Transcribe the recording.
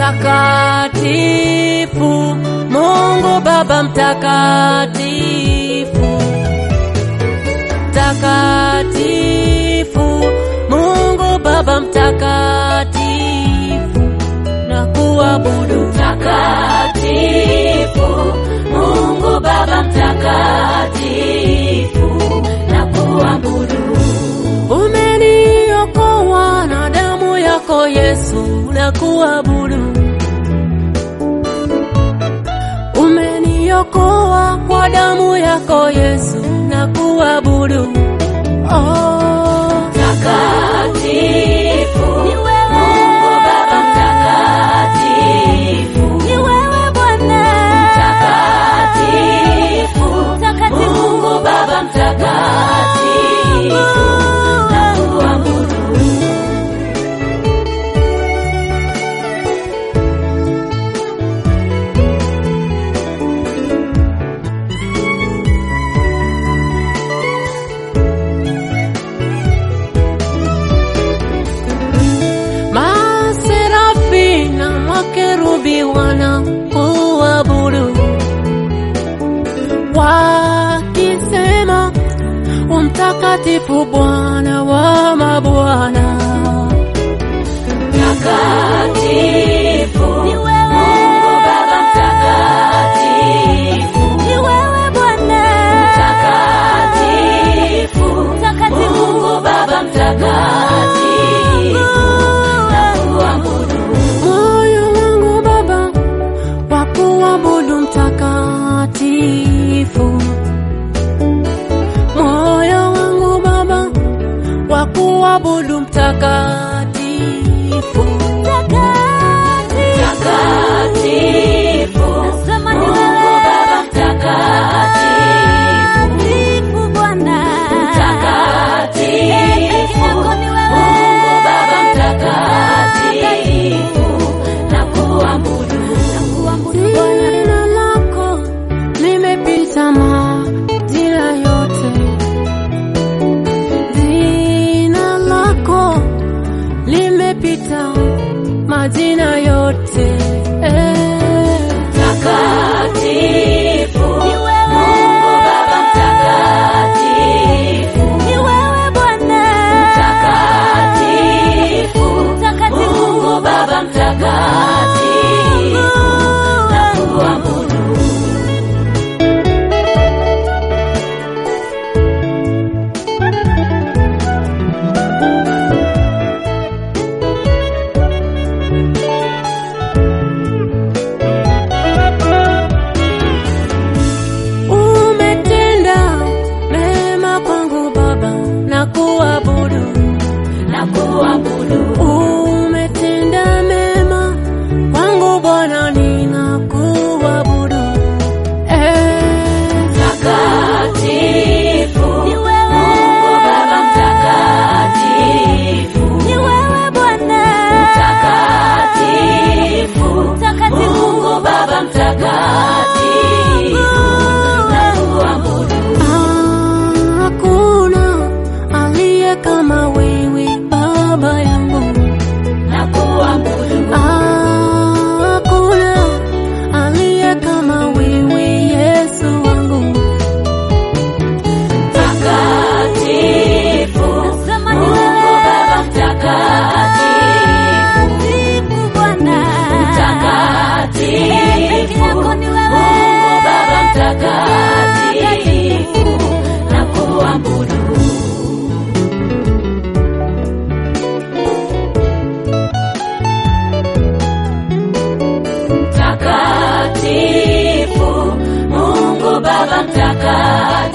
Mtakatifu, Mungu Baba mtakatifu, mtakatifu, Mungu Baba mtakatifu, na kuabudu Mtakatifu, Mungu Baba mtakatifu, na kuabudu. Umeniokoa na damu yako Yesu, na kuabudu. Umeniokoa kwa damu yako Yesu, na kuabudu. Oh, Mtakatifu, Ni wewe. Mungu Baba mtakatifu, Ni wewe Bwana. mtakatifu, Mtakatifu. Mungu Baba mtakatifu, na kuabudu. maserafi na makerubi wana kuabudu wakisema umtakatifu Bwana wa mabwana. Mtakatifu, Ni wewe. Mungu Baba mtakatifu, Ni wewe Bwana. mtakatifu, Mtakatifu. Mungu Baba mtakatifu, na kuabudu. Moyo wangu Baba wa kuabudu mtakatifu, moyo wangu Baba wa kuabudu mtakatifu, Mtakatifu, Nasema ni Mungu wewe. Baba mtakatifu, Mtakatifu Bwana. mtakatifu, Yako ni wewe. Mungu Baba mtakatifu, na kuabudu. Kuabudu Bwana. jina lako limepita majina yote, jina lako limepita majina yote eh. Mtakatifu, Ni wewe. Mungu Baba mtakatifu, Ni wewe Bwana. mtakatifu, Mtakatifu. Mungu Baba mtakatifu, na kuabudu. Umetenda mema kwangu Baba na kuabudu. na kuabudu. Umetenda mema kwangu Bwana, ninakuabudu. Eh, Mtakatifu, Ni wewe. Mungu Baba mtakatifu, Ni wewe Bwana. mtakatifu, Mtakatifu. Mungu Baba mtakatifu, na kuabudu. hakuna aliye kama wewe Baba yangu. na kuabudu. Hakuna aliye kama wewe Yesu wangu. Mtakatifu, Nasema ni Mungu wewe. Baba mtakatifu, Mtakatifu Bwana. mtakatifu, Yako ni wewe. Mungu Baba mtakatifu, na kuabudu. Mtakatifu, Mungu Baba mtakatifu